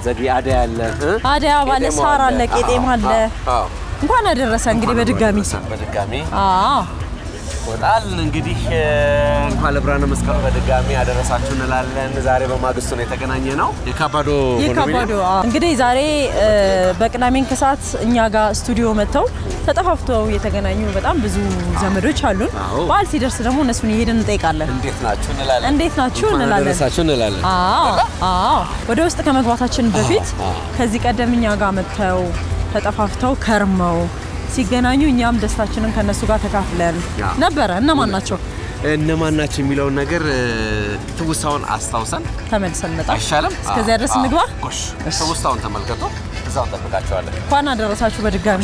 ዘዴ አደይ አለ እ? አደይ አበባ አለ፣ ቄጤማው ሳር አለ፣ ቄጤማ አለ። አዎ፣ እንኳን አደረሰ እንግዲህ በድጋሚ በድጋሚ አዎ ወጣል እንግዲህ እ፣ እንኳን ለብርሃነ መስቀሉ በድጋሚ አደረሳችሁ እንላለን። ዛሬ በማግስቱ ነው የተገናኘ ነው የካባዶ ይህ ከባዶ አዎ። እንግዲህ ዛሬ እ፣ በቅዳሜን ከሰዓት እኛ ጋር ስቱዲዮ መጥተው ተጠፋፍተው የተገናኙ በጣም ብዙ ዘመዶች አሉን። አዎ። በዓል ሲደርስ ደግሞ እነሱን እየሄድን እንጠይቃለን። እንዴት ናችሁ እንላለን። እንዴት ናችሁ እንኳን እንላለን። አደረሳችሁ እንላለን። አዎ አዎ። ወደ ውስጥ ከመግባታችን በፊት አዎ። ከዚህ ቀደም እኛ ጋር መጥተው ተጠፋፍተው ከርመው ሲገናኙ እኛም ደስታችንን ከነሱ ጋር ተካፍለን አዎ። ነበረ። እነማን ናቸው? እነማን ናቸው የሚለውን ነገር እ፣ ትውስታውን አስታውሰን ተመልሰን መጣ አይሻልም? እስከዚያ ድረስ አዎ፣ እንግባ። ጎሽ ትውስታውን ተመልከቱ። እዛው እንጠብቃቸዋለን። እንኳን አደረሳችሁ በድጋሚ።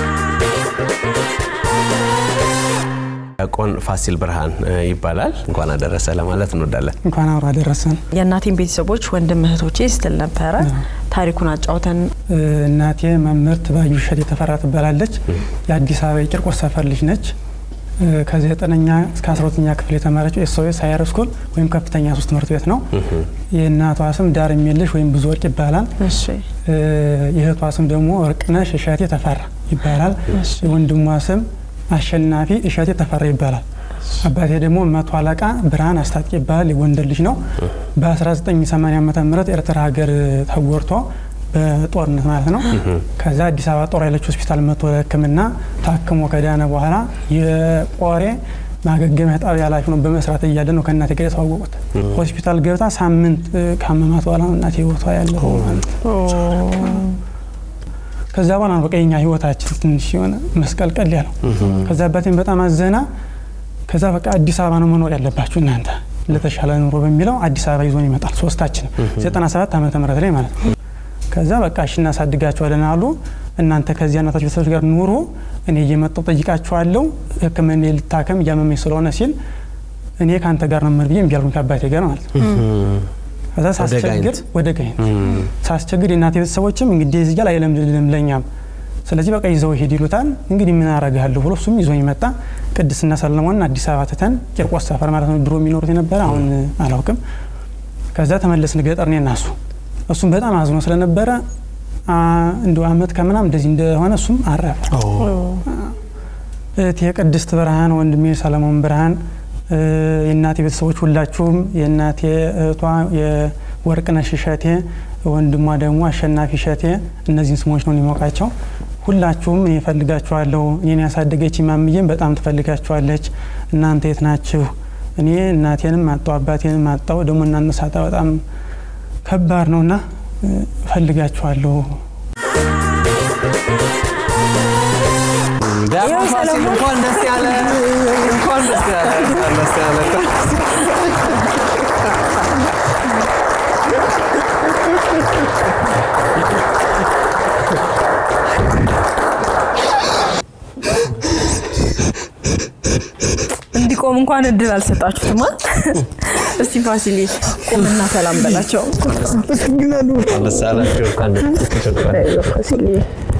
ዲያቆን ፋሲል ብርሃን እ፣ ይባላል። እንኳን አደረሰ ለማለት እንወዳለን። እንኳን አብሮ አደረሰን። የእናቴን ቤተሰቦች ወንድም እህቶቼ ስትል ነበረ። ታሪኩን አጫውተን እ፣ እናቴ መምህርት ባዩ እሸት የተፈራ ትባላለች። የአዲስ አበባ የቂርቆስ ሰፈር ልጅ ነች። እ፣ ከዘጠነኛ እስከ አስራ ሁለተኛ ክፍል የተማረችው ኤስኦኤስ ሃየር ስኩል ወይም ከፍተኛ ሶስት ትምህርት ቤት ነው። የእናቷ ስም ዳር የሚልሽ ወይም ብዙ ወርቅ ይባላል። እሺ እ፣ የእህቷ ስም ደግሞ ወርቅነሽ እሸቴ ተፈራ ይባላል። የወንድሟ ስም አሸናፊ እሸቴ ተፈራ ይባላል። አባቴ ደግሞ መቶ አለቃ ብርሃን አስታጥቄ ይባላል። የጎንደር ልጅ ነው። በ1980 ዓ ም ኤርትራ ሀገር ተጎርቶ በጦርነት ማለት ነው። ከዛ አዲስ አበባ ጦር ኃይሎች ሆስፒታል መቶ ሕክምና ታክሞ ከዳነ በኋላ የቆሬ ማገገሚያ ጣቢያ ኃላፊ ነው በመስራት እያለ ነው ከእናቴ ጋር የተዋወቁት። ሆስፒታል ገብታ ሳምንት እ፣ ካመማት በኋላ ነው እናቴ ህይወቷ ያለፈው ማለት ነው። ከዛ በኋላ ነው በቃ የኛ ህይወታችን ትንሽ የሆነ መስቀልቀል ያለው። ከዛ አባቴን በጣም አዘና። ከዛ በቃ አዲስ አበባ ነው መኖር ያለባችሁ እናንተ ለተሻለ ኑሮ በሚለው አዲስ አበባ ይዞን ይመጣል። ሶስታችንም 97 ዓመተ ምህረት ላይ ማለት ነው። ከዛ በቃ እሺ እናሳድጋችኋለን አሉ። እናንተ ከዚያ እናታችሁ ቤተሰቦች ጋር ኑሮ፣ እኔ እየመጣሁ ጠይቃችኋለሁ፣ ህክምና ልታከም እያመመኝ ስለሆነ ሲል እኔ ከአንተ ጋር ነው የምሄድ ብዬ እምቢ አልኩኝ ከአባቴ ጋር ማለት ነው። ከዛ ሳስቸግር ጋይንት። ወደ ጋይንት ሳስቸግር የእናቴ ቤተሰቦችም እንግዲህ እዚህ ጋር አይለምድልም ለኛም ስለዚህ በቃ ይዘው ሄድ ይሉታል። እንግዲህ ምን አረጋለሁ ብሎ እሱም ይዞኝ መጣ። ቅድስና ሰለሞንን አዲስ አበባ ትተን ቂርቆስ ሰፈር ማለት ነው ድሮ የሚኖሩት የነበረ አሁን አላውቅም። ከዛ ተመለስን ገጠር እኔ እና እሱ። እሱም በጣም አዝኖ ስለነበረ አ፣ እንደው አመት ከምናም እንደዚህ እንደሆነ እሱም አረፈ። እህቴ ቅድስት ብርሃን፣ ወንድሜ ሰለሞን ብርሃን፣ እ፣ የእናቴ ቤተሰቦች ሁላችሁም የእናቴ እህቷ የወርቅነሽ እሸቴ፣ ወንድሟ ደግሞ አሸናፊ እሸቴ፣ እነዚህን ስሞች ነው የሚሞቃቸው። ሁላችሁም እኔ እፈልጋችኋለሁ። እኔን ያሳደገች ማምዬም በጣም ትፈልጋችኋለች። እናንተ የት ናችሁ? እኔ እናቴንም አጣው አባቴንም አጣው። ደግሞ እናንተ ሳጣ በጣም ከባድ ነውና እ፣ እፈልጋችኋለሁ። ዲያቆን ፋሲል እንኳን ደስ ያለ እንኳን ደስ ያለ እንኳን ደስ ያለ እንዲቆም እንኳን እድል አልሰጣችሁትማ። እስቲ ፋሲሌ ቁምና ሰላም በላቸው። እንኳን ደስ ያላችሁ እንኳን ደስ ያላችሁ።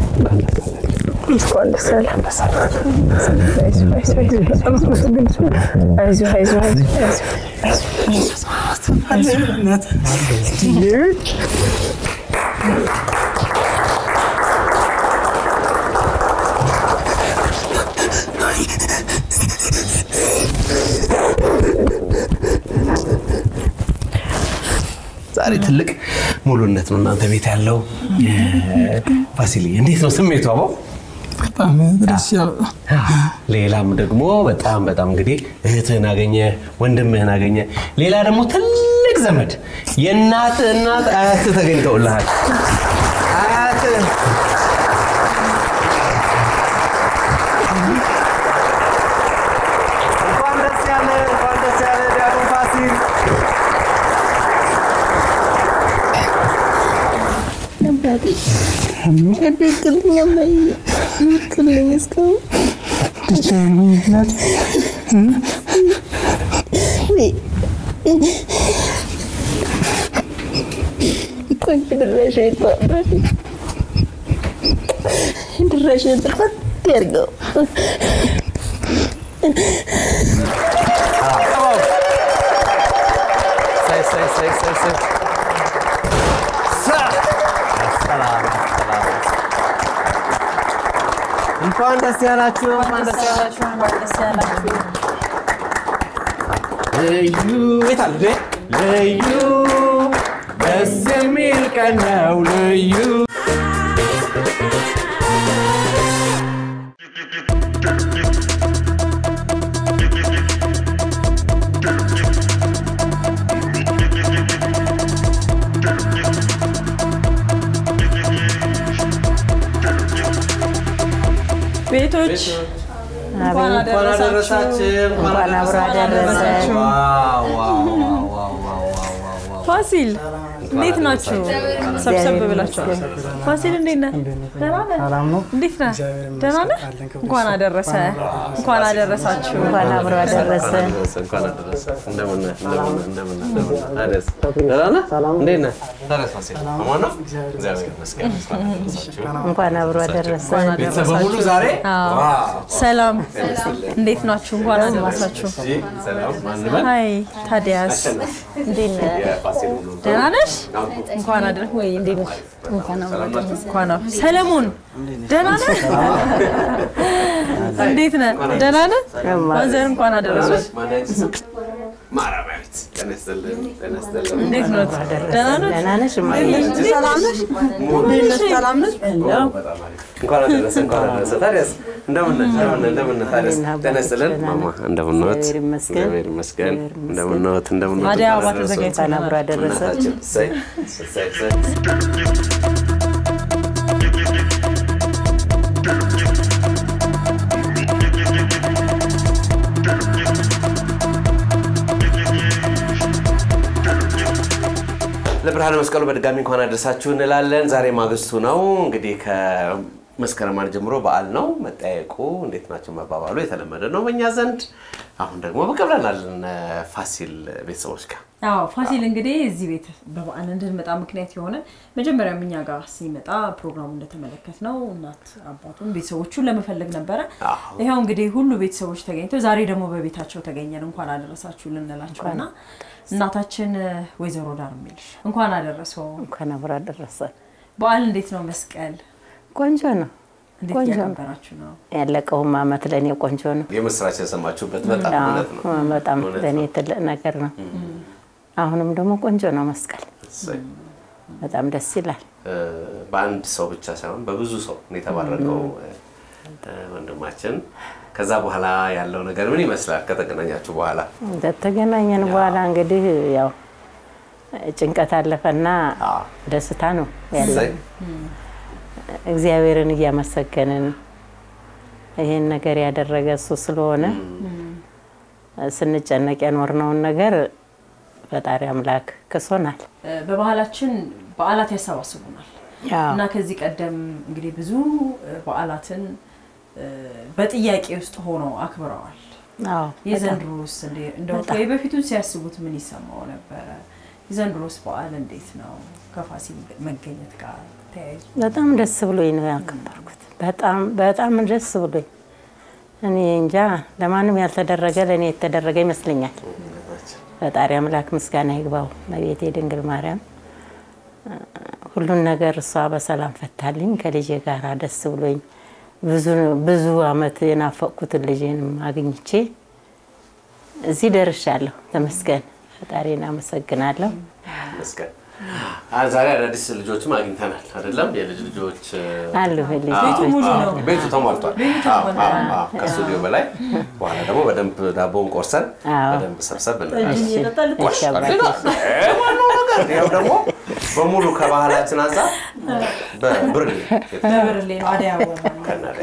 ዛሬ ትልቅ ሙሉነት ነው እናንተ ቤት ያለው። ፋሲል እንዴት ነው ስሜቱ? አበው በጣም ደስ ያለ ሌላም ደግሞ በጣም በጣም እንግዲህ እህትህን አገኘ፣ ወንድምህን አገኘ። ሌላ ደግሞ ትልቅ ዘመድ የእናት እናት አያትህ ተገኝተውልሃል። አያትህ እንኳን ደስ ያለ እንኳን ደስ ያለ ዲያቆን ፋሲል ሳይ ሳይ ሳይ ሳይ ሳይ ሳ ሰላም ሰላም። እንኳን ደስ ያላችሁ፣ እንኳን ደስ ያላችሁ። ደስ ያላችሁ። ልዩ የት አለ እንዴ? ልዩ ደስ የሚል ቀን ነው ልዩ ቤቶች እንኳን እንኳን አደረሳችሁ እንኳን አብሮ አደረሰን። ዋው ዋው ዋው ዋው ዋው ዋው ዋው ፋሲል እንዴት ናችሁ? ሰብሰብ ብላችኋል። ፋሲል እንዴት ነህ? ደህና ነህ? ሰላም ነው። እንዴት ነህ? ደህና ነህ? እንኳን አደረሰ እንኳን አደረሳችሁ። እንኳን አብሮ አደረሰን። እንኳን አደረሰ። እንደምን ነህ? እንደምን ነህ? እንደምን ነህ? እንደምን ነህ? ታዲያስ ደህና ነህ? እንዴት ነህ? ታዲያስ ፋሲል አማን ነው? እግዚአብሔር ይመስገን። እንኳን አደረሳችሁ። እንኳን አብሮ አደረሰን። ቤተሰብ በሙሉ ዛሬ አዎ። ዋው ሰላም እንዴት ናችሁ? እንኳን አደረሳችሁ። እሺ፣ ሰላም ማን በል? ሀይ ታዲያስ እንዴት ነህ? የፋሲል ሁሉ ነው። ደህና ነሽ? እንኳን አደረ ወይ እንዴት ነሽ? እንኳን አብሮ ሰለሞን ደህና ነህ? እንዴት ነህ? ደህና ነህ? ማዘር እንኳን አደረሰሽ። ማን ያንቺ ስም? ማርያማዊት። ጤና ይስጥልን፣ ጤና ይስጥልን። እንዴት ነው? ደህና ነህ? ደህና ነሽ? እማዬ? ሰላም ነሽ? ሰላም ነሽ? በጣም አሪፍ። እንኳን አደረሰ እንኳን አደረሰ። ታዲያስ እንደምን ነህ? እንደምን ነህ? እንደምን ነህ? ታዲያስ ጤና ይስጥልን ማማ፣ እንደምን ነዎት? እግዚአብሔር ይመስገን። እግዚአብሔር ይመስገን። እንደምን ነዎት? እንደምን ነዎት? አደይ አበባ እንኳን አደረሰዎት። ተዘጋጅቶ እንኳን አብሮ አደረሰን። እናታችን እሰይ፣ እሰይ፣ እሰይ። ለብርሃነ መስቀሉ በድጋሚ እንኳን አደረሳችሁ እንላለን። ዛሬ ማግስቱ ነው እንግዲህ ከመስከረም አንድ ጀምሮ በዓል ነው። መጠያየቁ እንዴት ናቸው መባባሉ የተለመደ ነው በእኛ ዘንድ። አሁን ደግሞ ብቅ ብለናል እነ ፋሲል ቤተሰቦች ጋር አዎ ፋሲል እንግዲህ እዚህ ቤት በበዓል እንድንመጣ ምክንያት የሆነ መጀመሪያም እኛ ጋር ሲመጣ ፕሮግራሙ እንደተመለከት ነው እናት አባቱን ቤተሰቦቹን ለመፈለግ ነበረ። አዎ። ይኸው እንግዲህ ሁሉ ቤተሰቦች ተገኝተው ዛሬ ደግሞ በቤታቸው ተገኘን እንኳን አደረሳችሁ ልንላቸው እና እናታችን ወይዘሮ ዳር የሚልሽ እንኳን አደረሰው። እንኳን አብሮ አደረሰን። በዓል እንዴት ነው? መስቀል ቆንጆ ነው። እንዴት ቆንጆ ነው። እያከበራችሁ ነው? ያለቀውም አመት ለእኔ ቆንጆ ነው። የምስራች የሰማችሁበት በጣም አዎ፣ እውነት ነው። በጣም እውነት ለእኔ ነው። ትልቅ ነገር ነው። አሁንም ደግሞ ቆንጆ ነው መስቀል። እሰይ። በጣም ደስ ይላል። እ፣ በአንድ ሰው ብቻ ሳይሆን በብዙ ሰው ነው የተባረከው እ፣ ወንድማችን። ከዛ በኋላ ያለው ነገር ምን ይመስላል? ከተገናኛችሁ በኋላ እንደተገናኘን በኋላ እንግዲህ ያው ጭንቀት አለፈና አዎ። ደስታ ነው ያለ እሰይ። እግዚአብሔርን እያመሰገንን ይሄን ነገር ያደረገ እሱ ስለሆነ ስንጨነቅ የኖርነውን ነገር ፈጣሪ አምላክ ክሶናል። እ፣ በባህላችን በዓላት ያሰባስቡናል እና ከዚህ ቀደም እንግዲህ ብዙ እ፣ በዓላትን እ፣ በጥያቄ ውስጥ ሆነው አክብረዋል። አዎ በጣም የዘንድሮስ እንዴ- እንደው ወይ በፊቱን ሲያስቡት ምን ይሰማው ነበረ? የዘንድሮስ በዓል እንዴት ነው? ከፋሲል መገኘት ጋር ተያይዞ በጣም ደስ ብሎኝ ነው ያከበርኩት። በጣም በጣም ደስ ብሎኝ እኔ እንጃ ለማንም ያልተደረገ ለእኔ የተደረገ ይመስለኛል። ፈጣሪ አምላክ ምስጋና ይግባው። መቤቴ ድንግል ማርያም እ፣ ሁሉን ነገር እሷ በሰላም ፈታልኝ ከልጄ ጋር ደስ ብሎኝ ብዙ ብዙ አመት የናፈቅኩትን ልጄንም አግኝቼ እዚህ ደርሻለሁ። ተመስገን ፈጣሪን አመሰግናለሁ። መስቀል አ- ዛሬ አዳዲስ ልጆችም አግኝተናል አይደለም? የልጅ ልጆች እ፣ አሉ ልጅ አዎ፣ ቤቱ ሙሉ አዎ፣ ነው። ቤቱ ተሟልቷል። አዎ፣ አዎ፣ አዎ፣ ከስቱዲዮ በላይ በኋላ ደግሞ በደንብ ዳቦውን ቆርሰን አዎ። በደንብ ሰብሰብ ጠጅ እንላለን። እየጠጣ ልት- እሺ አባቴ። ዋናው ነገር ይኸው ደግሞ በሙሉ ከባህላችን አንጻር በብርሌ በብርሌ ነው አደይ አበባ ነው። ከናደ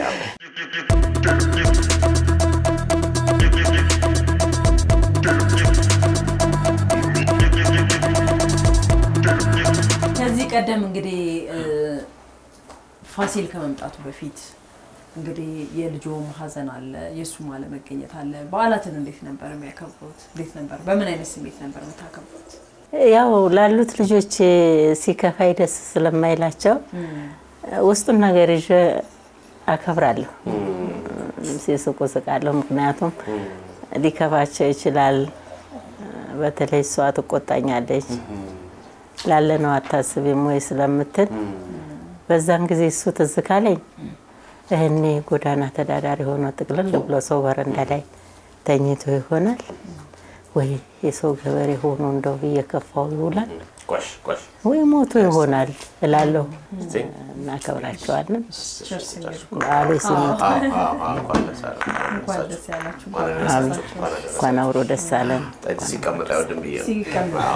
ከዚህ ቀደም እንግዲህ እ፣ ፋሲል ከመምጣቱ በፊት እንግዲህ የልጆም ሀዘን አለ፣ የእሱም አለመገኘት አለ። በዓላትን እንዴት ነበር የሚያከብሩት? እንዴት ነበር? በምን አይነት ስሜት ነበር የምታከብሩት? ያው ላሉት ልጆች ሲከፋይ ደስ ስለማይላቸው ውስጡን ነገር ይዤ አከብራለሁ። ሲስቁ ስቃለሁ። ምክንያቱም ሊከፋቸው ይችላል። በተለይ እሷ ትቆጣኛለች ላለነው አታስቢም ወይ ስለምትል በዛን ጊዜ እሱ ትዝ ካለኝ እህኔ ጎዳና ተዳዳሪ ሆኖ ጥቅልል ብሎ ሰው በረንዳ ላይ ተኝቶ ይሆናል ወይ የሰው ገበሬ ሆኖ እንደው እየከፋው ይውላል ቆሽ ቆሽ ወይ ሞቶ ይሆናል እላለሁ። እስቲ እናከብራቸዋለን። ቸርስ እንግዲህ በዓሉ ሲመጣ አዎ፣ አዎ፣ አዎ፣ እንኳን ደስ አለ። እንኳን ደስ ያላችሁ እንኳን እንኳን ደስ ደስ አላችሁ። እንኳን አደረሳችሁ። እንኳን አብሮ ደስ አለን። ጠጅ ሲቀመጥ አይወድም ብዬ ነው። ሲቀመጥ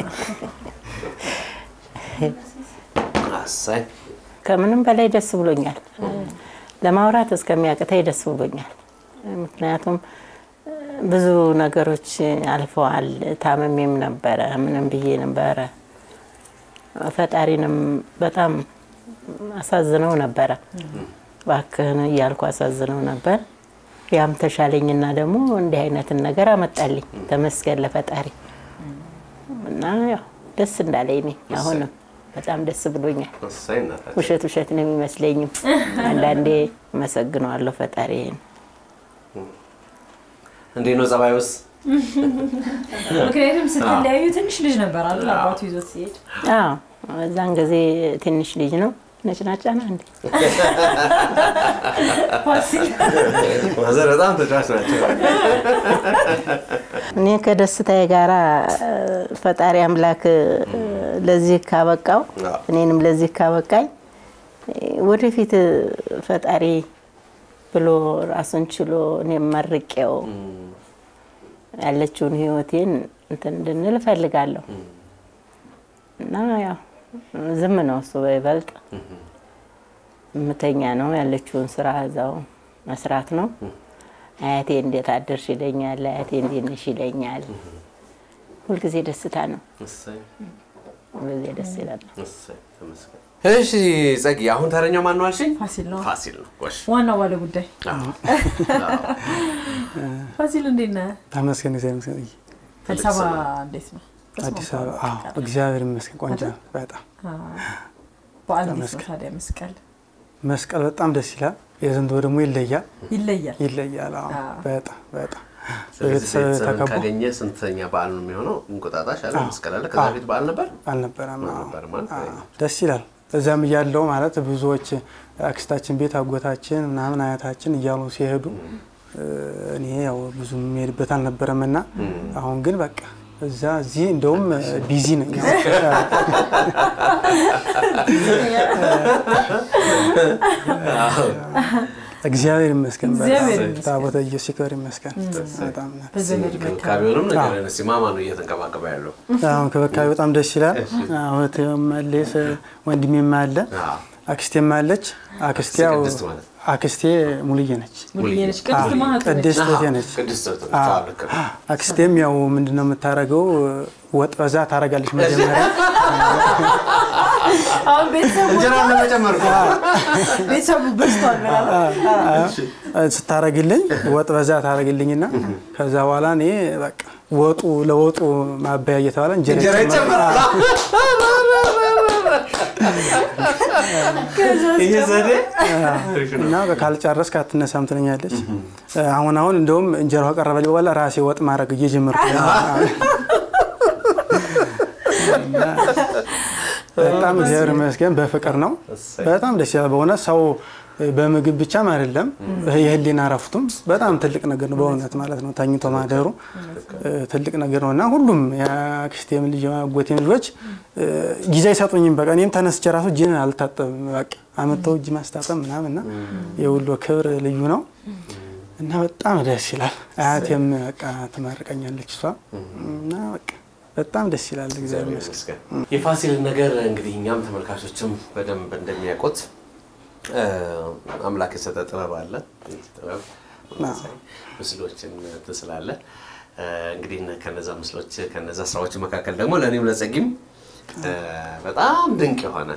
አሳይ ከምንም በላይ ደስ ብሎኛል። ለማውራት እስከሚያቅተኝ ደስ ብሎኛል። ምክንያቱም ብዙ ነገሮች አልፈዋል። ታመሜም ነበረ፣ ምንም ብዬ ነበረ። ፈጣሪንም በጣም አሳዝነው ነበረ። እባክህን እያልኩ አሳዝነው ነበር። ያም ተሻለኝና ደግሞ እንዲህ አይነትን ነገር አመጣልኝ። ተመስገን ለፈጣሪ እና ያው ደስ እንዳለኝ እኔ አሁንም በጣም ደስ ብሎኛል። አሳይ እናታችን ውሸት ውሸት ነው የሚመስለኝም። አንዳንዴ አመሰግነዋለሁ ፈጣሪን። እንዴት ነው ጸባዩስ? ምክንያቱም ስትለያዩ ትንሽ ልጅ ነበር አይደል? አባቱ ይዞት ሲሄድ አዎ እዛን ጊዜ ትንሽ ልጅ ነው። ነጭናጫ ና እንዴ ፋሲል ማዘር በጣም ተጫዋች ናቸው። እኔ ከደስታዬ ጋራ እ፣ ፈጣሪ አምላክ እ፣ ለዚህ ካበቃው አዎ። እኔንም ለዚህ ካበቃኝ እ፣ ወደፊት እ፣ ፈጣሪ ብሎ ራሱን ችሎ እኔም መርቄው ያለችውን ህይወቴን እንትን እንድንል እፈልጋለሁ እና ያው ዝም ነው እሱ በይበልጥ ምተኛ ነው ያለችውን ስራ እዛው መስራት ነው። አያቴ እንዴት አደርሽ ይለኛል። አያቴ እንዴት ነሽ ይለኛል። ሁልጊዜ ደስታ ነው። እሰይ ሁልጊዜ ደስ ይላል። እሰይ ተመስገን። እሺ ጸጊ፣ አሁን ተረኛው ማን ነው አልሽኝ? ፋሲል ነው ፋሲል ነው። ጎሽ ዋናው ባለ ጉዳይ። አዎ። ፋሲል እንዴት ነህ? ተመስገን እግዚአብሔር ይመስገን። አዲስ አበባ እንዴት ነው? አዲስ አበባ አዎ፣ እግዚአብሔር ይመስገን ቆንጆ ነው። በጣም በዓል እንዴት ነው ተመስገን። ታዲያ? መስቀል መስቀል በጣም ደስ ይላል። የዘንድሮ ደግሞ ይለያል ይለያል። ይለያል። አዎ አዎ። በጣም በጣም ስለዚህ በቤተሰብ ቤተሰብን ተከቦ ካገኘ ስንተኛ በዓል ነው የሚሆነው? እንቁጣጣሽ አለ፣ አዎ። መስቀል አለ። ከዛ አዎ። ቤት በዓል ነበር አልነበረም። አዎ። አልነበረም ማለት አዎ፣ ነው። ደስ ይላል። እዚያም እያለው ማለት ብዙዎች አክስታችን ቤት አጎታችን ምናምን አያታችን እያሉ ሲሄዱ እ፣ እኔ ያው ብዙ የሚሄድበት አልነበረም እና አሁን ግን በቃ እዛ እዚህ እንደውም ቢዚ ነኝ። እግዚአብሔር ይመስገን። በጣም እግዚአብሔር ይመስገን። ታቦተ ኢየሱስ ይክበር ይመስገን። በጣም ነው። በዘመድ መካከል እንክብካቤውንም ነገር እስኪ ማማ ነው እየተንከባከበ ያለው? አሁን ክብካቤ በጣም ደስ ይላል። እህቴም አለች፣ ወንድሜም አለ፣ አዎ። አክስቴም አለች። አክስቴ ያው ቅድስት ማለት አክስቴ ሙሉዬ ነች። ሙሉዬ ነች። ቅድስት ማህቱ ነች። ቅድስት እህቴ ነች። ቅድስት እህት ነች። አዎ። አዎ፣ ልክ ነው። አክስቴም ያው ምንድነው የምታደርገው? ወጥ በዛ ታደርጋለች መጀመሪያ አሁን ቤተሰቡ እንጀራ ለመጨመር እኮ። ቤተሰቡ በዝቷል ምናምን ስታረግልኝ ወጥ በዛ ታረግልኝና ከዛ በኋላ እኔ በቃ ወጡ ለወጡ ማበያ እየተባለ እንጀራ እንጀራ ይጨመራል። ይጨመራል። ይሄ ዘዴ እና ካልጨረስክ አትነሳም ትለኛለች። አሁን አሁን እንደውም እንጀራው ከቀረበልኝ በኋላ ራሴ ወጥ ማድረግ እየጀመርኩ ነው። እና በጣም እግዚአብሔር ይመስገን በፍቅር ነው። በጣም ደስ ይላል። በእውነት ሰው በምግብ ብቻም አይደለም የህሊና እረፍቱም በጣም ትልቅ ነገር ነው። በእውነት ማለት ነው ተኝቶ ማደሩ ትልቅ ነገር ነው እና ሁሉም የአክስቴም ልጅ የአጎቴም ልጆች ጊዜ አይሰጡኝም። በቃ እኔም ተነስቼ ራሱ እጅን አልታጠብም። በቃ አመተው እጅ ማስታጠብ ምናምን እና የሁሉ ክብር ልዩ ነው እና በጣም ደስ ይላል። አያቴም በቃ ትመርቀኛለች እሷ እና በቃ በጣም ደስ ይላል። እግዚአብሔር ይመስገን። የፋሲልን ነገር እንግዲህ እኛም ተመልካቾችም በደንብ እንደሚያውቁት አምላክ የሰጠ ጥበብ አለ። ይህ ጥበብ ምስሎችን ትስላለ። እንግዲህ ከነዛ ምስሎች ከነዛ ስራዎች መካከል ደግሞ ለእኔም ለጸጊም በጣም ድንቅ የሆነ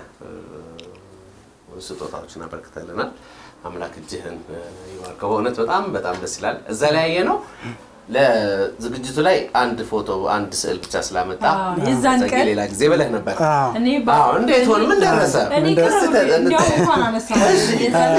ስጦታዎችን አበርክተልናል። አምላክ እጅህን ይባርከው። በእውነት በጣም በጣም ደስ ይላል። እዛ ላይ ያየ ነው ለዝግጅቱ ላይ አንድ ፎቶ አንድ ስዕል ብቻ ስላመጣ የዛን ቀን ሌላ ጊዜ ብለህ ነበር። እኔ አዎ፣ እንዴት ሆነ? ምን ደረሰ? እኔ ቅርብ እንዲያውም እንኳን አነሳሁ። የዛን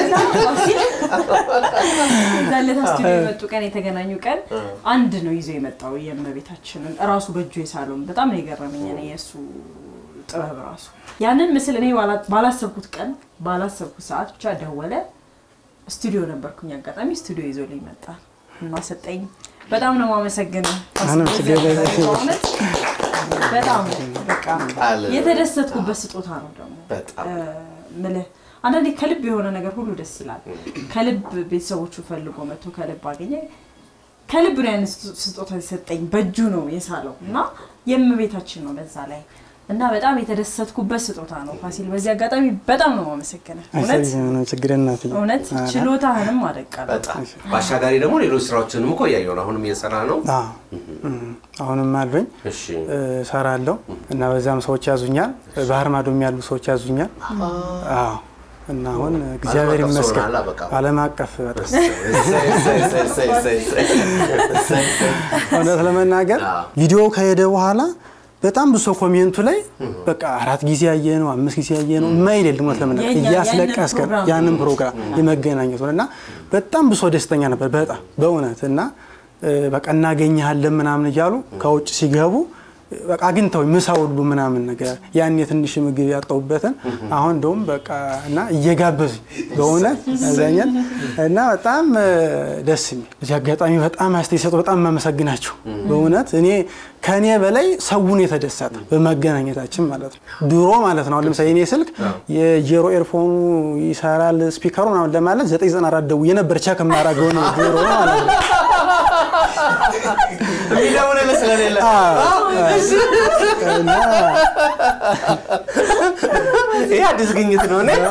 ዕለት ስቱዲዮ የመጡ ቀን የተገናኙ ቀን አንድ ነው ይዞ የመጣው የእመቤታችንን እራሱ በእጁ የሳለውን በጣም ነው የገረመኝ። እኔ የእሱ ጥበብ ራሱ ያንን ምስል እኔ ባላ- ባላሰብኩት ቀን ባላሰብኩት ሰዓት ብቻ ደወለ። ስቱዲዮ ነበርኩኝ። አጋጣሚ ስቱዲዮ ይዞልኝ መጣ እና ሰጠኝ። በጣም ነው የማመሰግነው። ምንም ችግር የለም። በእውነት በጣም በቃ አለ። የተደሰትኩበት ስጦታ ነው ደግሞ በጣም እ፣ ምልህ አንዳንዴ ከልብ የሆነ ነገር ሁሉ ደስ ይላል። ከልብ ቤተሰቦቹ ፈልጎ መጥቶ ከልብ አገኘ። ከልብ ነው ያን ስጦታ የሰጠኝ በእጁ ነው የሳለው እና የእመቤታችን ነው በዛ ላይ እና በጣም የተደሰትኩበት ስጦታ ነው ፋሲል። በዚህ አጋጣሚ በጣም ነው የማመሰግነው። እውነት አይሰልም፣ ምንም ችግር እናት እውነት ችሎታህንም አደቃለሁ። በጣም በአሻጋሪ ደግሞ ሌሎች ስራዎችንም እኮ እያየሁ ነው። አሁንም እየሰራ ነው። አሁንም አሉኝ እሺ እሰራለሁ እና በዛም ሰዎች ያዙኛል። ባህር ማዶም ያሉ ሰዎች ያዙኛል። አዎ እና አሁን እግዚአብሔር አቀፍ ሰው ይመስገን ሆነሃል፣ በቃ። ዓለም አቀፍ በጣም እሰይ፣ እሰይ፣ እሰይ፣ እሰይ፣ እሰይ፣ እሰይ፣ እሰይ፣ እሰይ። እውነት ለመናገር አዎ። ቪዲዮ ከሄደ በኋላ በጣም ብዙ ሰው ኮሜንቱ ላይ በቃ አራት ጊዜ ያየ ነው አምስት ጊዜ ያየ ነው የማይል የለም። እውነት ለመናገር የኛ- እያስለቀስከን ያንን ፕሮግራም ያንን ፕሮግራም የመገናኘት እና በጣም ብዙ ሰው ደስተኛ ነበር። በጣም በእውነት እና እ፣ በቃ እናገኘሃለን ምናምን እያሉ ከውጭ ሲገቡ በቃ አግኝተው ምሳ ሁሉ ምናምን ነገር ያን የትንሽ ምግብ ያጣሁበትን አሁን እንደውም በቃ እና እየጋበዙኝ በእውነት ያዛኛል እና በጣም እ፣ ደስ የሚል እዚህ አጋጣሚ በጣም አስተያየት ሰጡ። በጣም የማመሰግናቸው በእውነት እኔ ከእኔ በላይ ሰውን የተደሰተ በመገናኘታችን ማለት ነው። ድሮ ማለት ነው አሁን ለምሳሌ እኔ ስልክ የጀሮ ኤርፎኑ ይሰራል ስፒከሩ ምናምን ለማለት 994 ደውዬ ነበር ቸክ የማደርገው ነው ድሮ ማለት ነው። የሚደውልልህ ስለሌለ እና ይሄ አዲስ ግኝት ነው። እኔ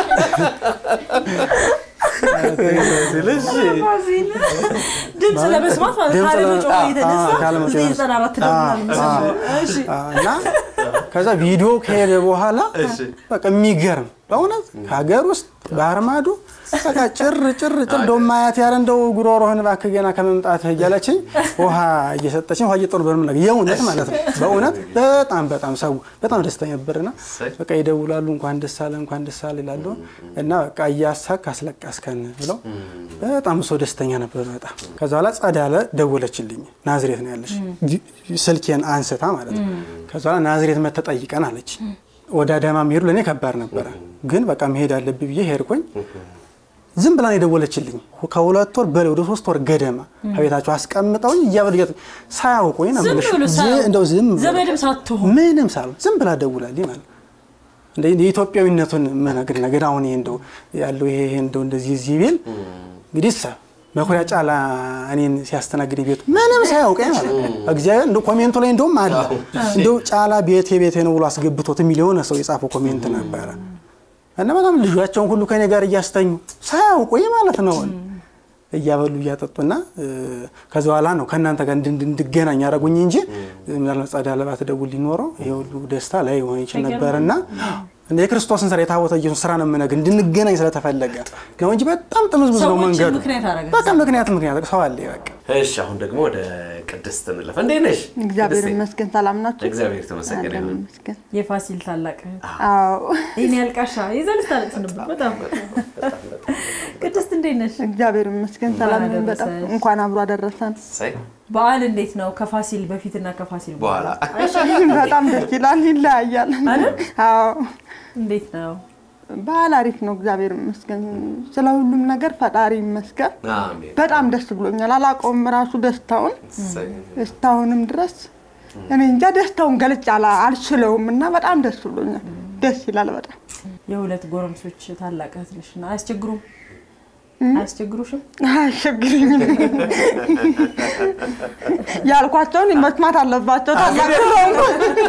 ስልሽ ፋሲል ድምፅ ለመስማት ማለት ድምፅ ካለመጮህ ለመ- የተነሳ አዎ፣ ካለመጮህ ዘጠኝ ዘጠና አራት ደውላለሁ የምሰማው። እሺ እና ከዛ ቪዲዮ ከሄደ በኋላ እሺ። በቃ የሚገርም በእውነት ከሀገር ውስጥ ባህር ማዶ በቃ ጭር ጭር ጭር እንደው ማያት ያለ እንደው ጉሮሮህን እባክህ ገና ከመምጣትህ እያለችኝ ውሃ እየሰጠችኝ ውሃ እየጠሩ በርምላ የእውነት ማለት ነው። በእውነት በጣም በጣም ሰው በጣም ደስተኛ ነበርና በቃ ይደውላሉ፣ እንኳን ደስ አለ እንኳን ደስ አለ ይላሉ እና በቃ እያሳክ አስለቀስከን ብለው በጣም ሰው ደስተኛ ነበር። በጣም ከዛ በኋላ ጸዳለ ደወለችልኝ። ናዝሬት ነው ያለሽ ስልኬን አንስታ ማለት ነው። ከዛ በኋላ ናዝሬት መተህ ጠይቀን አለች። ወደ አዳማ መሄዱ ለእኔ ከባድ ነበረ፣ ግን በቃ መሄድ አለብኝ ብዬ ሄድኩኝ። ዝም ብላ ነው የደወለችልኝ። ከሁለት ወር በላይ ወደ ሶስት ወር ገደማ ከቤታቸው አስቀምጠውኝ እያበሉ ሳያውቁኝ ነው ዝም የምልሽ። ብሎ ዝ- ሳያውቁ፣ እንደው ዝም ብሎ ዘመድም ሳትሆን ምንም ሳሉ ዝም ብላ ደውላልኝ ማለት ነው። እንደ የኢትዮጵያዊነቱን መነግር ነገር አሁን ይሄ እንደው ያለው ይሄ ይሄ እንደው እንደዚህ እዚህ ቢል እንግዲህ ሰ መኩሪያ ጫላ እኔን ሲያስተናግድ ቤቱ ምንም ሳያውቀኝ ማለት ነው። እግዚአብሔር እንደው ኮሜንቱ ላይ እንደውም አለ እንደው ጫላ ቤቴ ቤቴ ነው ብሎ አስገብቶት የሚል የሆነ ሰው የጻፈው ኮሜንት ነበረ እና በጣም ልጇቸውን ሁሉ ከኔ ጋር እያስተኙ ሳያውቁኝ ማለት ነው እያበሉ እያጠጡና ከዚ በኋላ ነው ከእናንተ ጋር እንድ- እንድገናኝ ያደረጉኝ እንጂ ምናልባት ጸዳ ለባት ደውል ሊኖረው ይሄ ሁሉ ደስታ ላይ ሆን ይችል ነበርና እንደ የክርስቶስን ስራ የታቦተ ኢየሱስ ስራ ነው የምነግርህ እንድንገናኝ ስለተፈለገ ነው እንጂ በጣም ጥምዝምዝ ነው ሰዎችን መንገዱ። ምክንያት አደረገ። በቃ ምክንያት ምክንያት ሰው አለ በቃ እሺ፣ አሁን ደግሞ ወደ ቅድስት እንለፍ። እንዴት ነሽ? እግዚአብሔር ቅድስቴ? ይመስገን። ሰላም ናችሁ? እግዚአብሔር የተመሰገነ አለን ይሁን። ይመስገን። የፋሲል ታላቅ እህት አዎ ይህን ያልቃሻ ይዘንስ ታለቅስ ነበር። በጣም ቅድስት እንዴት ነሽ? እግዚአብሔር ይመስገን። ሰላም ነን። እንኳን በጣም አደረሰሽ። እንኳን አብሮ አደረሰን። ሳይ በዓል እንዴት ነው? ከፋሲል በፊትና ከፋሲል በኋላ በጣም ደስ ይላል። ይለያያል። አዎ እንዴት ነው? በዓል አሪፍ ነው። እግዚአብሔር ይመስገን። ስለ ሁሉም ነገር ፈጣሪ ይመስገን። አሜን። በጣም ደስ ብሎኛል። አላውቀውም ራሱ ደስታውን ሳይ እስካሁንም ድረስ እኔ እንጃ ደስታውን ገልጬ አላ- አልችለውም እና በጣም ደስ ብሎኛል። ደስ ይላል በጣም የሁለት ጎረምሶች ታላቅ እህት ነሽ እና አያስቸግሩም? አያስቸግሩሽም? አያስቸግረኝም። ያልኳቸውን መስማት አለባቸው። ታላቅ ስለሆንኩ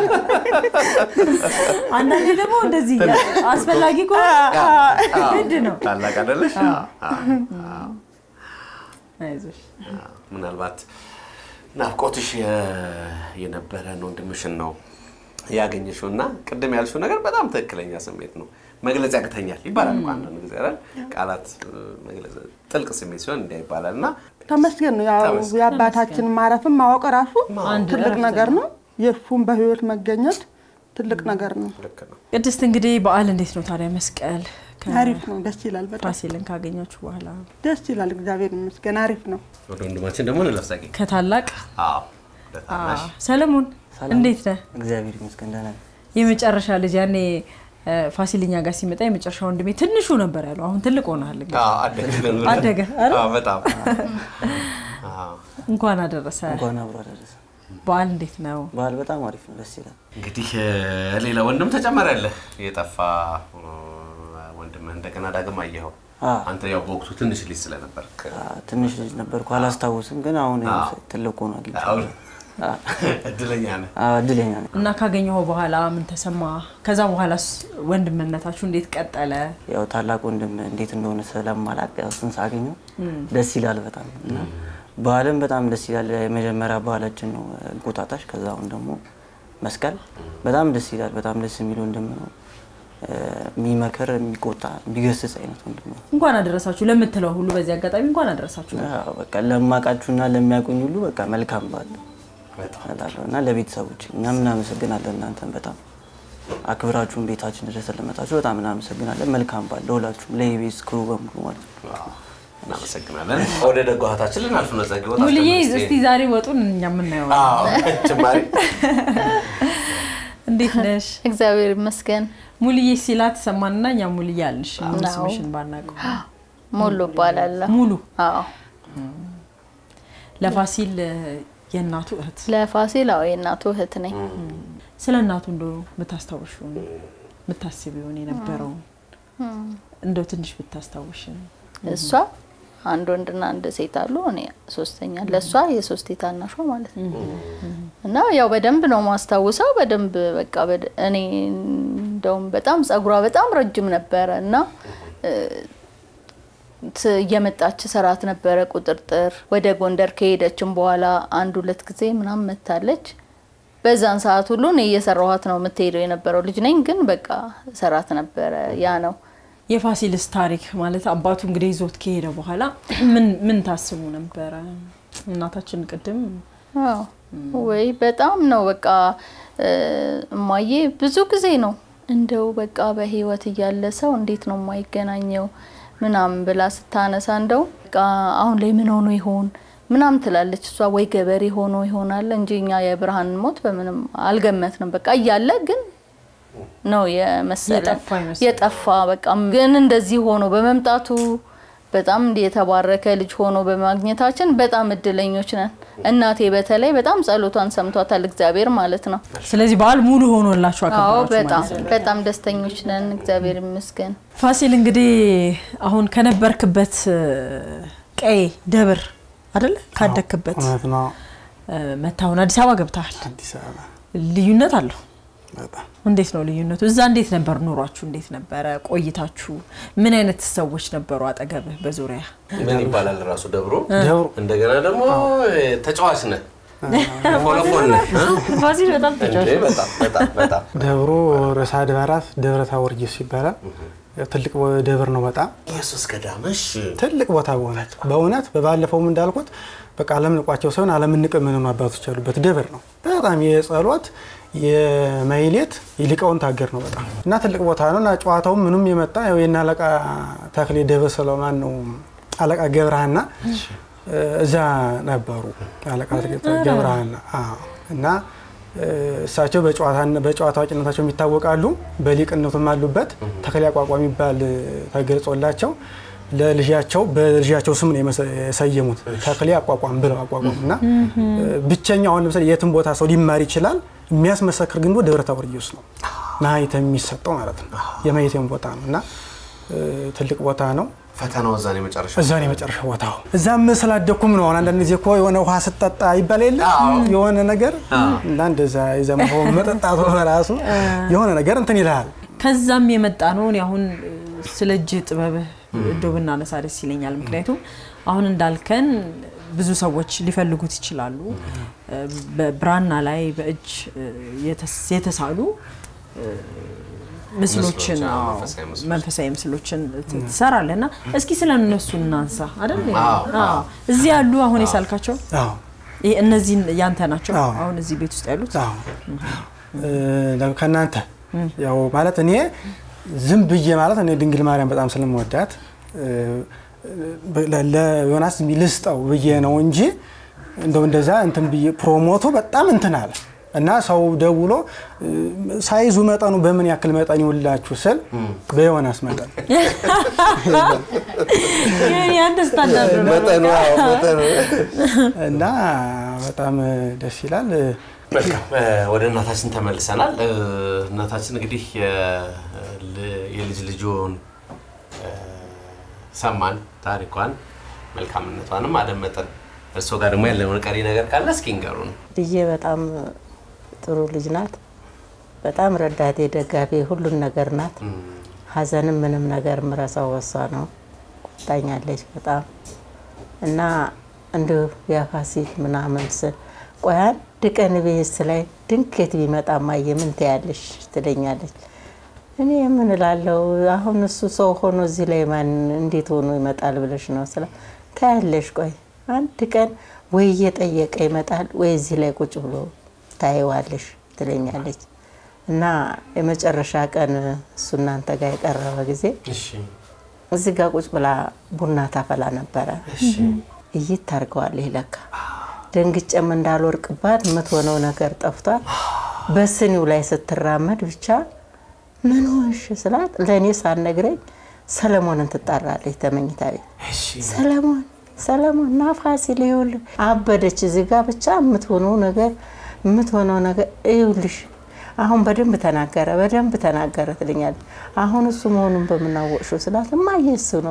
አንዳንዴ ደግሞ እንደዚህ አስፈላጊ ከሆነ ግድ ነው። ታላቅ አይደለሽ? አዎ። አይዞሽ አዎ። ምናልባት ናፍቆትሽ የ- የነበረን ወንድምሽን ነው ያገኘሽው እና ቅድም ያልሽው ነገር በጣም ትክክለኛ ስሜት ነው። መግለጽ ያቅተኛል ይባላል እኮ አንዳንድ ጊዜ አይደል? ቃላት እ፣ መግለጽ ጥልቅ ስሜት ሲሆን እንዲያ ይባላል እና ተመስገን ነው። ያው ተመስገን። የአባታችን ማረፍን ማወቅ ራሱ አንድ ትልቅ እረፍት ነገር ነው። የእሱም በህይወት መገኘት ትልቅ ነገር ነው። ልክ ነው። ቅድስት እንግዲህ በዓል እንዴት ነው ታዲያ? መስቀል አሪፍ ነው። ደስ ይላል። በጣም ፋሲልን ካገኛችሁ በኋላ ደስ ይላል። እግዚአብሔር ይመስገን። አሪፍ ነው። ወደ ወንድማችን ደግሞ እንለፍሳቂ ከታላቅ አዎ ወደ ታናሽ ሰለሞን እንዴት ነህ? እግዚአብሔር ይመስገን ደህና ነኝ። የመጨረሻ ልጅ ያኔ እ፣ ፋሲልኛ ጋር ሲመጣ የመጨረሻ ወንድሜ ትንሹ ነበር ያለው። አሁን ትልቅ ሆናል። እንግዲህ አዎ፣ አደገ አደገ አይደል? አዎ፣ በጣም አዎ። እንኳን አደረሰ። እንኳን አብሮ አደረሰ። በዓል እንዴት ነው? በዓል በጣም አሪፍ ነው፣ ደስ ይላል። እንግዲህ እ፣ ሌላ ወንድም ተጨመረልህ። የጠፋ እ፣ ወንድምህ እንደገና ዳግም አየኸው። አዎ። አንተ ያው በወቅቱ ትንሽ ልጅ ስለነበርክ አ፣ ትንሽ ልጅ ነበርኩ አላስታውስም፣ ግን አሁን ያው አዎ። ትልቅ ሆኖ አግኝቼ አሁን እድለኛ ነህ። እድለኛ ነኝ። እና ካገኘኸው በኋላ ምን ተሰማ? ከዛ በኋላስ ወንድምነታችሁ እንዴት ቀጠለ? ያው ታላቅ ወንድም እንዴት እንደሆነ ስለማላቅ ያው እሱን ሳገኘው ደስ ይላል በጣም እና በዓልም በጣም ደስ ይላል። የመጀመሪያ በዓላችን ነው እንቁጣጣሽ። ከዛ አሁን ደግሞ መስቀል በጣም ደስ ይላል። በጣም ደስ የሚል ወንድም ነው። እ፣ የሚመክር የሚቆጣ የሚገስጽ አይነት ወንድም ነው። እንኳን አደረሳችሁ ለምትለው ሁሉ በዚህ አጋጣሚ እንኳን አደረሳችሁ። ያው በቃ ለማውቃችሁና ለሚያውቁኝ ሁሉ በቃ መልካም በዓል እላለሁ እና ለቤተሰቦች እኛም እናመሰግናለን። እናንተን በጣም አክብራችሁን ቤታችን ድረስ ስለመጣችሁ በጣም እናመሰግናለን። መልካም በዓል ለሁላችሁም፣ ለኢቢኤስ ክሩ በሙሉ ማለት ነው። ዋው፣ እናመሰግናለን። ወደ ደጓ እህታችን ልናልፍ ነው። ጸጊ ወጣ ሙልዬ አስቀምጥ እስቲ ዛሬ ወጡን እኛ የምናየው አዎ፣ ጭማሪ እንዴት ነሽ? እግዚአብሔር ይመስገን። ሙልዬ ሲላት ሰማንና እኛ ሙልዬ አልንሽ ሙሉ አዎ። ስምሽን ባናውቀው ሙሉ እባላለሁ። ሙሉ አዎ ለፋሲል የእናቱ እህት ለፋሲል አዎ የእናቱ እህት ነኝ። ስለ እናቱ እንደው ብታስታውሹን ብታስቢውን የነበረውን እንደው ትንሽ ብታስታውሽን እሷ አንድ ወንድና አንድ ሴት አሉ። እኔ ሶስተኛ ለእሷ የሶስት ታናሿ ማለት ነው። እና ያው በደንብ ነው ማስታውሰው። በደንብ በቃ በደ- እኔ እንደውም በጣም ጸጉሯ በጣም ረጅም ነበረ እና እ፣ ት- እየመጣች ሰራት ነበረ ቁጥርጥር። ወደ ጎንደር ከሄደችም በኋላ አንድ ሁለት ጊዜ ምናምን መታለች። በዛን ሰዓት ሁሉ እኔ እየሰራኋት ነው የምትሄደው የነበረው ልጅ ነኝ፣ ግን በቃ ሰራት ነበረ። ያ ነው የፋሲልስ ታሪክ ማለት አባቱ እንግዲህ ይዞት ከሄደ በኋላ ምን ምን ታስቡ ነበረ? እናታችን ቅድም አዎ ወይ በጣም ነው በቃ እ፣ እማዬ ብዙ ጊዜ ነው እንደው በቃ በህይወት እያለ ሰው እንዴት ነው የማይገናኘው ምናምን ብላ ስታነሳ እንደው በቃ አሁን ላይ ምን ሆኖ ይሆን ምናምን ትላለች እሷ። ወይ ገበሬ ሆኖ ይሆናል እንጂ እኛ የብርሃን ሞት በምንም አልገመትንም። በቃ እያለ ግን ነው የመሰለን የጠፋ ይመስላል። የጠፋ በቃ ግን እንደዚህ ሆኖ በመምጣቱ በጣም እንዲህ የተባረከ ልጅ ሆኖ በማግኘታችን በጣም እድለኞች ነን። እናቴ በተለይ በጣም ጸሎቷን ሰምቷታል እግዚአብሔር ማለት ነው። ስለዚህ በዓል ሙሉ ሆኖላችሁ አዎ አከበራችሁ በጣም ማለት ነው። በጣም ደስተኞች ነን እግዚአብሔር ይመስገን። ፋሲል እንግዲህ አሁን ከነበርክበት እ፣ ቀይ ደብር አይደለ ካደክበት እውነት ነው። እ፣ መታሁን አዲስ አበባ ገብተሃል። አዲስ አበባ ልዩነት አለው። በጣም እንዴት ነው ልዩነቱ? እዛ እንዴት ነበር ኑሯችሁ? እንዴት ነበረ ቆይታችሁ? ምን አይነት ሰዎች ነበሩ አጠገብህ በዙሪያ? ምን ይባላል ራሱ ደብሮ? ደብሩ እንደገና ደግሞ ተጫዋች ነህ፣ ፎለፎን ነህ። ፋሲል በጣም እንዴ፣ በጣም በጣም በጣም ደብሩ ርዕሰ አድባራት ደብረ ታቦር ኢየሱስ ይባላል። ትልቅ ደብር ነው። በጣም ኢየሱስ ገዳመሽ ትልቅ ቦታ በእውነት በእውነት በባለፈውም እንዳልኩት በቃ ዓለም ንቋቸው ሳይሆን ዓለም ንቅ የምንኑ አባቶች ያሉበት ደብር ነው። በጣም የጸሎት የማይሌት የሊቃውንት ሀገር ነው በጣም እና ትልቅ ቦታ ነው እና ጨዋታውም ምኑም የመጣ ያው የእነ አለቃ ተክሌ ደብረ ሰሎማን ነው አለቃ ገብረሃና እዛ ነበሩ። አለቃ ገብረሃና አዎ። እና እሳቸው በጨዋታ አዋቂነታቸው የሚታወቃሉ። በሊቅነቱም አሉበት። ተክሌ አቋቋም የሚባል ተገልጾላቸው ለልጃቸው በልጃቸው ስም ነው የሰየሙት። ተክሌ አቋቋም ብለው አቋቋም እና ብቸኛው አሁን ለምሳሌ የትም ቦታ ሰው ሊማር ይችላል። የሚያስመሰክር ግን ደብረ ታቦር ኢየሱስ ነው ማህተም የሚሰጠው ማለት ነው። የማህተም ቦታ ነው እና ትልቅ ቦታ ነው። ፈተናው እዛ ነው የመጨረሻ እዛ ነው የመጨረሻ ቦታው። እዛም ስላደኩም ነው። አንዳንድ ጊዜ እኮ የሆነ ውሃ ስጠጣ ይባል የለ የሆነ ነገር እና እንደዛ የዛ መጠጣቱ ራሱ የሆነ ነገር እንትን ይልሃል። ከዛም የመጣ ነው። እኔ አሁን ስለ እጅ ጥበብህ እንደው ብናነሳ ደስ ይለኛል። ምክንያቱም አሁን እንዳልከን ብዙ ሰዎች ሊፈልጉት ይችላሉ። በብራና ላይ በእጅ የተሳሉ ምስሎችን መንፈሳዊ ምስሎችን ትሰራለህ እና እስኪ ስለ እነሱ እናንሳ አይደል? እዚህ ያሉ አሁን የሳልካቸው እነዚህን ያንተ ናቸው። አሁን እዚህ ቤት ውስጥ ያሉት ከእናንተ ያው ማለት እኔ ዝም ብዬ ማለት እኔ ድንግል ማርያም በጣም ስለምወዳት ለዮናስ ልስጠው ብዬ ነው እንጂ እንደው እንደዛ እንትን ብዬ ፕሮሞቱ በጣም እንትን አለ እና ሰው ደውሎ እ፣ ሳይዙ መጠኑ በምን ያክል መጠን ይውላችሁ ስል በዮናስ መጠን የአንድ ስታንዳርድ ነው። መጠኑ አዎ፣ መጠኑ እና በጣም ደስ ይላል። መልካም እ፣ ወደ እናታችን ተመልሰናል። እ፣ እናታችን እንግዲህ የ- ል- የልጅ ልጆን እ፣ ሰማን፣ ታሪኳን መልካምነቷንም አደመጠን። እርሶ ጋር ደግሞ ያለውን ቀሪ ነገር ካለ እስኪ ንገሩን። ልጄ በጣም ጥሩ ልጅ ናት። በጣም ረዳቴ፣ ደጋፊ፣ ሁሉን ነገር ናት። ሀዘንም ምንም ነገር ምረሳው በሷ ነው። ቆጣኛለች በጣም እና እንዲሁ የፋሲል ምናምን ስል ቆይ አንድ ቀን ቤት ላይ ድንገት ቢመጣ ማየ ምን ትያለሽ ትለኛለች። እኔ ምን እላለሁ አሁን እሱ ሰው ሆኖ እዚህ ላይ ማን እንዴት ሆኖ ይመጣል ብለሽ ነው ስለ ታያለሽ። ቆይ አንድ ቀን ወይ እየጠየቀ ይመጣል ወይ እዚህ ላይ ቁጭ ብሎ ታይዋለሽ ትለኛለች። እና የመጨረሻ ቀን እሱ እናንተ ጋር የቀረበ ጊዜ እሺ፣ እዚህ ጋር ቁጭ ብላ ቡና ታፈላ ነበረ። እይት ታርገዋለች ለካ ደንግጬም እንዳልወርቅባት የምትሆነው ነገር ጠፍቷል። በስኒው ላይ ስትራመድ ብቻ ምን ሆንሽ ስላት ለእኔ ሳትነግረኝ ሰለሞንን ትጣራለች ተመኝታ ቤት እሺ፣ ሰለሞን ሰለሞን ና ፋሲል ይኸውልህ አበደች። እዚህ ጋር ብቻ የምትሆነው ነገር የምትሆነው ነገር ይኸውልሽ አሁን በደንብ ተናገረ በደንብ ተናገረ ትለኛለች። አሁን እሱ መሆኑን በምናወቅሽው ስላት እማዬ እሱ ነው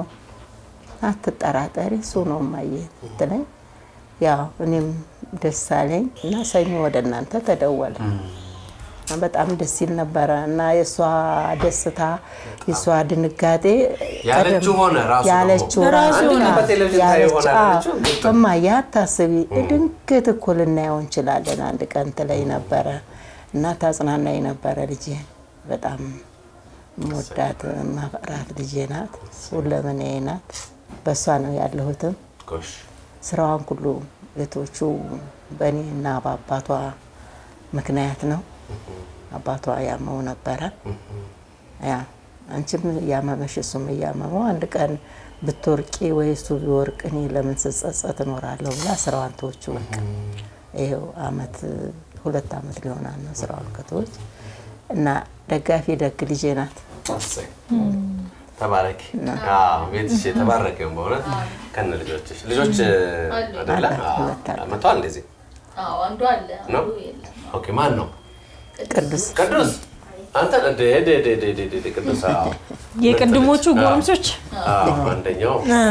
አትጠራጠሪ እሱ ነው እማዬ ትለኝ። ያው እኔም ደስ አለኝ እና ሰኞ ወደ እናንተ ተደወለ። በጣም ደስ ይል ነበረ እና የእሷ ደስታ የእሷ ድንጋጤ ያለችው ሆነ ራሱ ደግሞ። ያለችው ራሱ አንድ ቀን ሆነ። በቴሌቪዥን ታየው ያለች- ይሆናል አዎ፣ ያለችው ግልጽ ነው። እማዬ አታስቢ ድንገት እኮ ልናየው እንችላለን አንድ ቀን ትለኝ ነበረ እና ታጽናናኝ ነበረ። ልጄ በጣም መወዳት ማፈራት ልጄ ናት፣ ሁለመናዬ ናት። በእሷ ነው ያለሁትም ጎሽ፣ ስራዋን ሁሉ እህቶቹ በእኔ እና በአባቷ ምክንያት ነው። አባቷ ያመው ነበረ። ያ አንቺም እያመመሽ እሱም እያመመው አንድ ቀን ብትወርቂ ወይ እሱ ቢወርቅ እኔ ለምን ስጸጸት እኖራለሁ ብላ ስራዋን ተወቹ። በቃ ይኸው አመት ሁለት አመት ሊሆናል ነው ስራዋን ከተወች እና ደጋፊ ደግ ልጄ ናት። እሰይ። ተባረኪ። አዎ፣ ቤትሽ የተባረከ ይሁን በእውነት ከነ ልጆችሽ። ልጆች አይደለ? አዎ፣ ሁለት አሉ። መጥተዋል እንደዚህ አዎ አንዱ አለ ነው? አንዱ የለም። ኦኬ፣ ማን ነው? ቅዱስ ቅዱስ አንተ እንደ ደ ደ ደ ደ ደ ቅዱስ አዎ። የቅድሞቹ ጎረምሶች አዎ፣ አንደኛው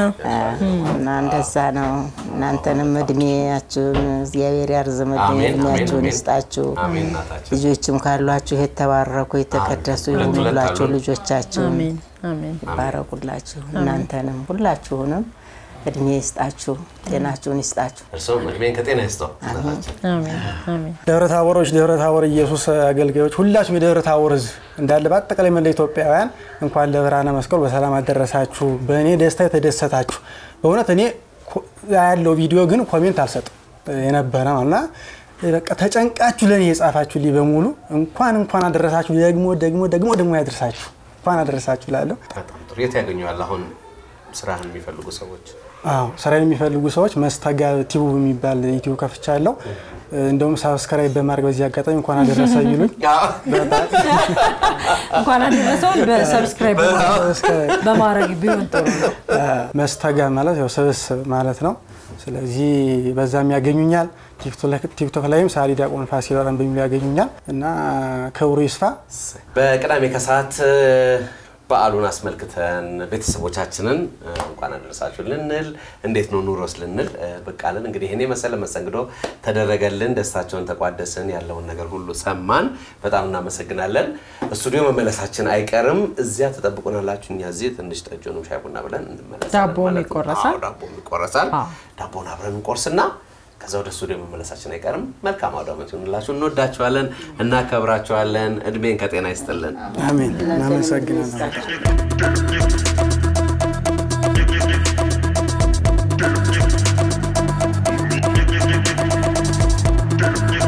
እና እንደዛ ነው። እናንተንም እድሜያችሁን እግዚአብሔር ያርዝምልኝ፣ አሜን፣ አሜን፣ እድሜያችሁን አሜን። ይስጣችሁ። አሜን እናታችን። ልጆችም ካሏችሁ የተባረኩ የተቀደሱ ሁለት ሁለት ይሁኑላችሁ። አሉን። ልጆቻችሁን አሜን አሜን ይባረኩላችሁ። እናንተንም ሁላችሁንም እድሜ ይስጣችሁ፣ ጤናችሁን ይስጣችሁ። እርሶም እድሜን ከጤና ይስጠው እናታችን። አሜን አሜን ደብረ ታቦሮች፣ ደብረ ታቦር ኢየሱስ አገልጋዮች፣ ሁላችሁም የደብረ ታቦር ሕዝብ እንዳለ በአጠቃላይ መላ ኢትዮጵያውያን እንኳን ለብርሃነ መስቀሉ በሰላም አደረሳችሁ። በእኔ ደስታ የተደሰታችሁ በእውነት እኔ ኮ- ያለው ቪዲዮ ግን ኮሜንት አልሰጥም የነበረ ነው እና በቃ ተጨንቃችሁ ለእኔ የጻፋችሁልኝ በሙሉ እንኳን እንኳን አደረሳችሁ። ደግሞ ደግሞ ደግሞ ደግሞ ያደርሳችሁ እንኳን አደረሳችሁ ላለሁ በጣም ጥሩ። የት ያገኘዋል አሁን ስራህን የሚፈልጉ ሰዎች? አዎ ስራን የሚፈልጉ ሰዎች መስተጋብ ቲዩብ የሚባል ዩቲዩብ ከፍቻለሁ። እንደውም ሳብስክራይብ በማድረግ በዚህ አጋጣሚ እንኳን አደረሰ ይሉኝ። እንኳን አደረሰውን በሰብስክራይብ በማድረግ ቢሆን ጥሩ ነው። መስተጋብ ማለት ያው ስብስብ ማለት ነው። ስለዚህ በዛም ያገኙኛል። ቲክቶክ ላይም ሳሊ ዲያቆን ፋሲል ወራን በሚሉ ያገኙኛል እና ክብሩ ይስፋ። በቅዳሜ ከሰዓት በዓሉን አስመልክተን ቤተሰቦቻችንን እንኳን አደረሳችሁ ልንል እንዴት ነው ኑሮስ ልንል ብቅ አልን። እንግዲህ እኔ መሰለ መስተንግዶ ተደረገልን፣ ደስታቸውን ተቋደስን፣ ያለውን ነገር ሁሉ ሰማን። በጣም እናመሰግናለን። ስቱዲዮ መመለሳችን አይቀርም። እዚያ ተጠብቁናላችሁ። እኛ እዚህ ትንሽ ጠጆንም ሻይ ቡና ብለን እንመለሳለን ዳቦም ማለት ነው። ይቆረሳል። አዎ፣ ዳቦም ይቆረሳል። አዎ። ዳቦን አብረን እንቆርስና ከዛ ወደ ስቱዲዮ መመለሳችን አይቀርም። መልካም አውደ ዓመት ይሁንላችሁ። እንወዳችኋለን፣ እናከብራችኋለን። እድሜን ከጤና ይስጥልን። አሜን። እናመሰግናለን። Thank